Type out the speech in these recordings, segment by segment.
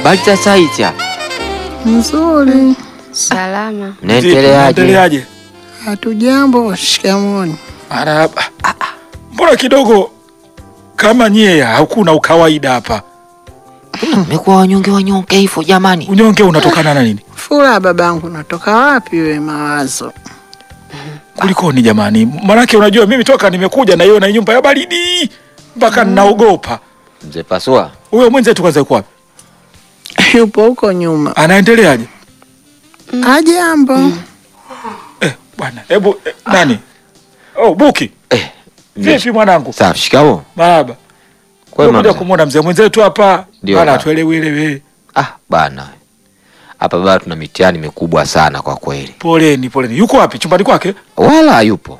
Habari za saizi hapa. Nzuri. Salama. Mnaendeleaje? Naendeleaje? Hatujambo. Shikamoni. Marahaba. Mbona kidogo kama nyie hakuna ukawaida hapa? Mmekuwa wanyonge wanyonge hivyo jamani. Unyonge unatokana na nini? Furaha babangu, natoka wapi we mawazo? Kulikoni jamani? Manake unajua mimi toka nimekuja na hiyo na nyumba ya baridi mpaka ninaogopa. Mzee Pasua, Huyo mwenzetu kwanza yuko wapi? Yupo huko nyuma. Anaendeleaje? Ajambo. Eh, bwana, hebu eh, nani? Oh, Buki. eh, mzee- Vipi mwanangu? safi, shikamo. Marahaba. Kwema Kuja mzee. kumwona mzee mwenzetu hapa. Ndio, Bana bana. tuelewe elewe. Ah, bana. Hapa baba tuna mitihani mikubwa sana kwa kweli. Poleni, poleni. Yuko wapi? Chumbani kwake? Wala hayupo.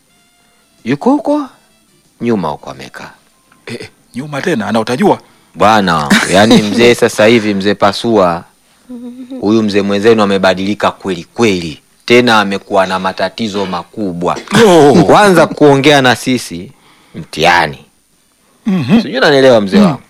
Yuko huko nyuma huko amekaa. Eh, eh, nyuma tena ana utajua. Bwana wangu, yaani mzee sasa hivi mzee Pasua huyu mzee mwenzenu amebadilika kweli kweli, tena amekuwa na matatizo makubwa. Oh. Kwanza kuongea na sisi mtihani, Mhm. sijui unanielewa mzee wangu.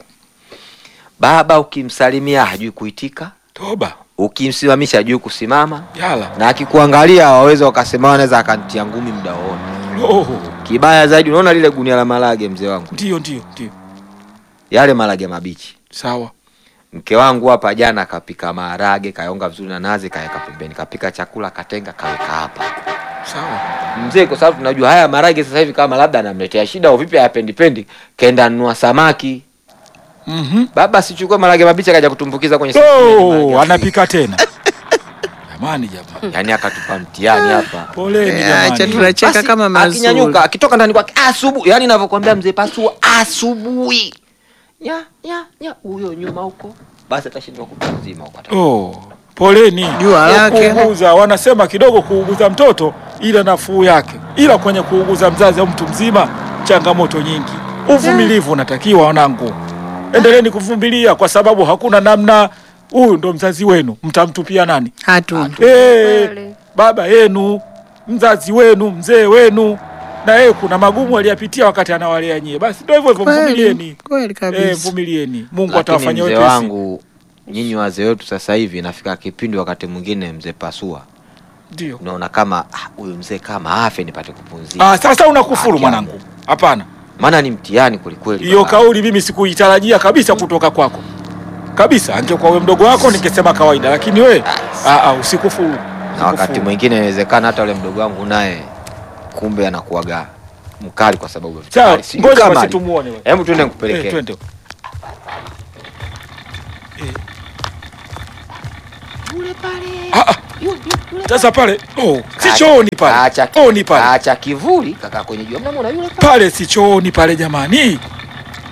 Baba ukimsalimia hajui kuitika, Toba. ukimsimamisha hajui kusimama, Yala. na akikuangalia waweza wakasema anaweza akantia ngumi muda wote. Oh. Kibaya zaidi, unaona lile gunia la marage mzee wangu, Ndio, ndio, ndio. yale marage mabichi Sawa. Mke wangu hapa jana kapika maharage, kaonga vizuri na nazi, kaweka pembeni, kapika chakula katenga, kaweka hapa Sawa. mzee, kwa sababu tunajua haya maharage sasa hivi kama labda anamletea shida au vipi, hayapendi pendi, kaenda nunua samaki. Mhm. Baba sichukue maharage mabichi akaja kutumbukiza kwenye sufuria yenye maharage Oh, ya anapika tena. Jamani jamani. friji. yani akatupa mtihani hapa. Poleni Eh, Acha jamani. tunacheka Basi, kama mazuri. akinyanyuka akitoka ndani kwake asubuhi, yani navyokwambia mzee Pasua, asubuhi nya nya nya, huyo nyuma huko, basi atashindwa kupa mzima huko ata- Oh, poleni. Jua lake. Kuuguza wanasema kidogo kuuguza mtoto ila nafuu yake, ila kwenye kuuguza mzazi au mtu mzima changamoto nyingi. Uvumilivu unatakiwa wanangu, endeleeni kuvumilia kwa sababu hakuna namna. Huyu ndo mzazi wenu, mtamtupia nani? Hatuna. Eh, Kweli. baba yenu, mzazi wenu, mzee wenu, na yeye kuna magumu aliyapitia wakati anawalea nyie. Basi ndio hivyo hivyo, Kweli. mvumilieni. Kweli Eh, kabisa. vumilieni, Mungu Lakini atawafanyia mzee wepesi. wangu, nyinyi wazee wetu sasa hivi inafika kipindi wakati mwingine mzee Pasua Ndio. unaona kama ah, huyu mzee kama afe nipate kupumzika, Ah, sasa unakufuru Haki mwanangu. yangu. Hapana. maana ni mtihani kwelikweli. Hiyo baba. kauli mimi sikuitarajia kabisa kutoka kwako. Kabisa, angekuwa wewe mdogo wako ningesema kawaida, lakini we ah, ah, usikufuru. na wakati Usikufuru. mwingine inawezekana hata ule mdogo wangu naye kumbe anakuaga mkali kwa sababu ya vitu Sawa, kali. Sijui ngoja kama basi ali- tumuone wewe. Hebu tuende Eh, nikupelekee. twende. Eh. Ah, ah. Sasa pale, oh, si Acha- chooni pale. acha- Chooni pale. Acha kivuli kaka kwenye jua. Mnamwona yule pale? Pale si chooni pale jamani.